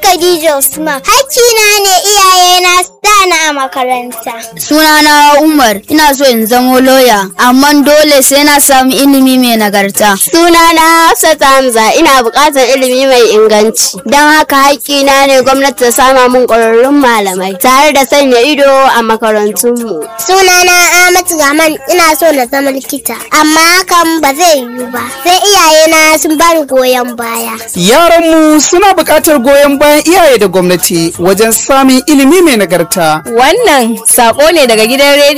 Khadija Usman. Hakkina ne iyayena su dana a makaranta. Sunana Umar, ina so in zamo loya, amma dole sai na samu ilimi mai nagarta. Sunana Hafsat Hamza, ina buƙatar ilimi mai inganci. Don haka hakkina ne gwamnati ta sama mun ƙwararrun malamai tare da sanya ido a makarantunmu. Sunana Ahmad Rahman, ina so na zama likita, amma hakan ba zai yiwu ba. Sai iyayena sun bani goyon baya. Yaranmu suna buƙatar goyon bayan iyaye da gwamnati wajen samun ilimi mai nagarta. Wannan sako ne daga gidan rediyo